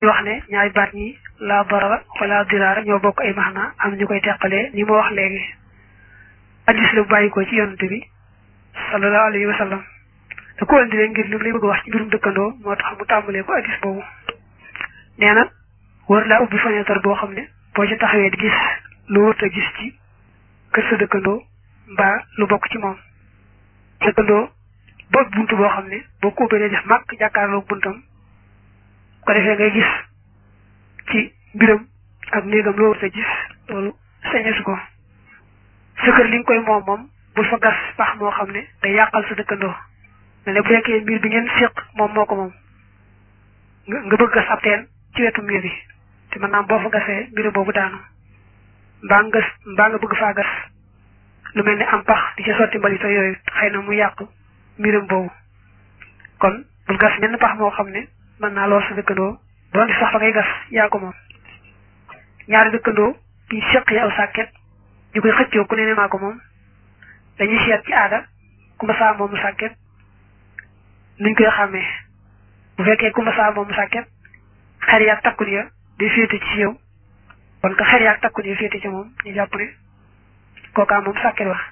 ñu wax ne ñaari baat ñi laa darara wala diraara ñoo bokk ay maxna am ñu koy teqalee ni ma wax léegi addis la bu bàyyi ko ci yonante bi sallallahu alayhi wa sallam da ko indi leen ngir li mu lay bëgg a wax ci mbirum dëkkandoo moo tax mu tàmbalee ko addis boobu nee na war laa ubbi fenêtre boo xam ne boo ci taxawee di gis lu wut a gis ci kër sa dëkkandoo mbaa lu bokk ci moom dëkkandoo ba buntu boo xam ne boo ko ubbee def màkk jàkkaarloo buntam ko defee ngay gis ci mbiram ak néegam loo wut a gis loolu sañesu ko sa kër li nga koy moom moom bul fa gas pax moo xam ne day yàqal sa dëkkandoo ne ne bu fekkee mbir bi ngeen séq moom moo ko moom nga nga bëgg gas ab teen ci wetu mbir bi te mën naa boo fa gasee mbir boobu daanu mbaa nga mbaa nga bëgg faa gas lu mel ni am pax di ci sotti mbalita yooyu xëy na mu yàq mbiram boobu kon bul gas menn pax moo xam ne mën naa lool sa dëkkandoo doon di sax fa ngay gas yaa ko moom ñaari dëkkandoo bi séq yi aw sàkket ñu koy xëccoo ku ne ne maa ko moom dañuy seet ci aada ku ma saa moomu sàkket nuñ koy xàmmee bu fekkee ku ma saa moomu sàkket xer yaag takkul ya day féete ci yow kon ka xer yaag takkul ya féete ci moom ñu jàpp ne kookaa moom sàkket wax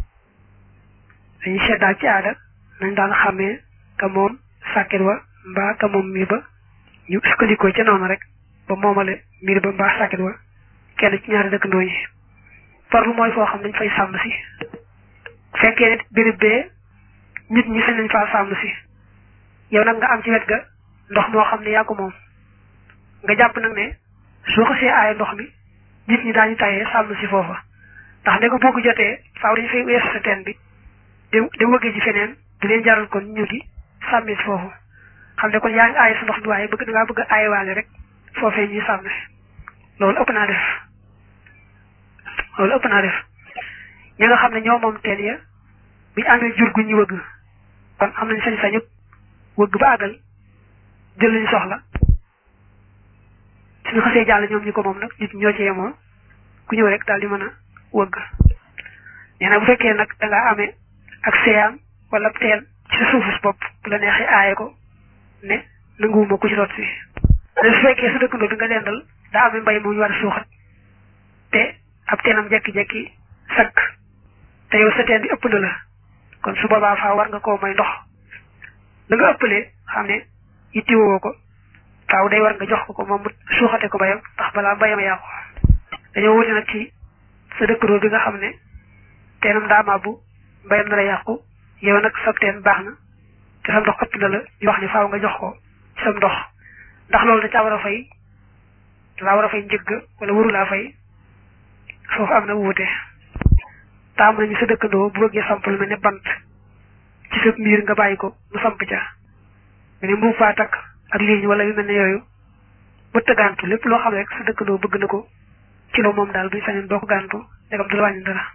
dañuy seet daal ci aada nañ daan xàmmee ka moom sàkket wa mbaa ka moom miir ba ñu sukkandikoo ca noonu rek ba moomale miir ba mbaa sàkket wa kenn ci ñaari dëkkandoo yi farlu mooy foo xam dañ fay sàmm si fekkee nit béréb bee nit ñi sañ nañ faa sàmm si yow nag nga am ci wet ga ndox moo xam ne yaa ko moom nga jàpp nag ne soo xasee aaye ndox mi nit ñi daañu tayee sàmm si foofa ndax ne ko boo ko jotee faaw dañu fay weesu sa teen bi dem dem wëggee ji feneen du leen jaral kon ñu di sàmmi si foofu xam ne kon yaa ngi aaye sa ndox mi waaye bëgg da ngaa bëgg a aayewaale rek foofee ñuy sàmm si loolu ëpp naa def loolu ëpp naa def ñi nga xam ne ñoo moom teen ya buñu amee jur gu ñu wëgg kon am nañ sañ-sañu wëgg ba àggal jël lañu soxla suñu xasee jàll ñoom ñi ko moom nag nit ñoo ci yemoo ku ñëw rek daal di mën a wëgg nee na bu fekkee nag da ngaa amee ak seeyaan wala teen ci sa suufus bopp bu la neexee aaye ko ne nanguwuma ku ci rot si su fekkee sa dëkkandoo bi nga dendal daa amee mbay mu ñu war a suuxat te ab teenam jekki-jekki sakk te yow sa teen bi ëpp na la kon su boobaa faa war nga koo may ndox la nga ëppalee xam ne yittiwoo ko faaw day war nga jox ko ko moom mu suuxate ko bayam ndax balaa bayam yàqu dañoo wuti nag ci sa dëkkandoo bi nga xam ne teenam daa màbbu mbayam na la yàqu yow nag sab teen baax na te sam ndox ëpp na la ñu wax ni faaw nga jox ko ci sam ndox ndax loolu da caa war a fay dalaa war a fay njëgg wala waru laa fay foofu am na wuute taam nañu sa dëkkandoo bu bëggee samp lu mel ne bant ci sa miir nga bàyyi ko mu samp ca nga ne mbuub faa takk ak liiñ wala yu mel ne yooyu ba tëggantu lépp loo xam rek sa dëkkandoo bëgg na ko ci loo moom daal buñ sañoon boo ko gàntu ndegam du la wàññi dara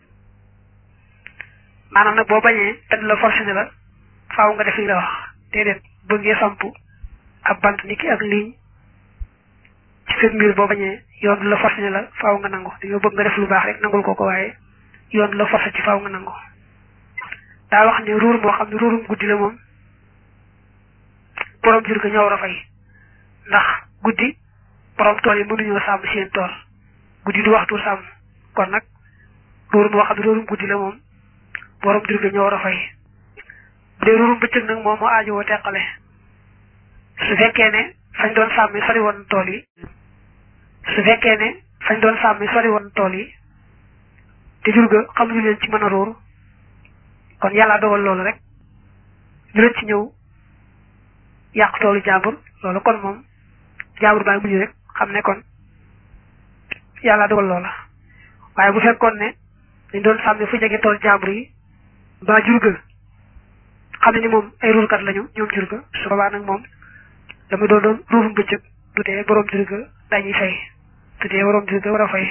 maanaam nag boo bañee te du la forcé ne la faaw nga def li la wax déedéet bëggee samp ab bant ni ki ak liiñ ci sa miir boo bañee yoon du la forcé ne la faaw nga nangu dañoo bëgg nga def lu baax rek nangul ko ko waaye yoon du la forcé ci faaw nga nangu daa wax ne ruur moo xam ne ruurum guddi la moom borom jur ga ñoo war a fay ndax guddi borom tool yi mënuñoo sàmm seen tool guddi du waxtu sàmm kon nag ruur moo xam ne ruurum guddi la moom borom jur ga ñoo war a fay bu dee ruurum bëccëg nag moom moo aajowoo teqale su fekkee ne fañ doon sàmmi sori woon tool yi su fekkee ne fañ doon sàmmi sori woon tool yi te jur ga xamuñu leen ci mën a ruur kon yàlla dogal loolu rek ñu leen ci ñëw yàq toolu jàmbur loolu kon moom jàmbur baa muñu rek xam ne kon yàlla dogal loola waaye bu fekkoon ne dañ doon sàmmi fu jege tool jàmbur yi mbaa jur ga xam ne ni moom ay ruurkat lañu ñoom jur ga su boobaa nag moom dama doon doon ruurum bëccëg du tee borom jur ga dañuy fay du tee borom jur ga war a fay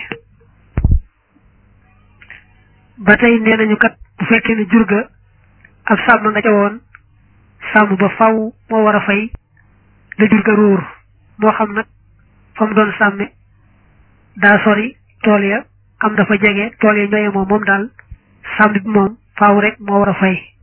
ba tey nee nañu kat bu fekkee ne jur ga ab sàmm nga ca woon sàmm ba faw moo war a fay la jur ga ruur moo xam nag fa mu doon sàmme daa sori tool ya am dafa jege tool ya ñooye moom moom daal sàmm bi moom faaw rek moo war a fay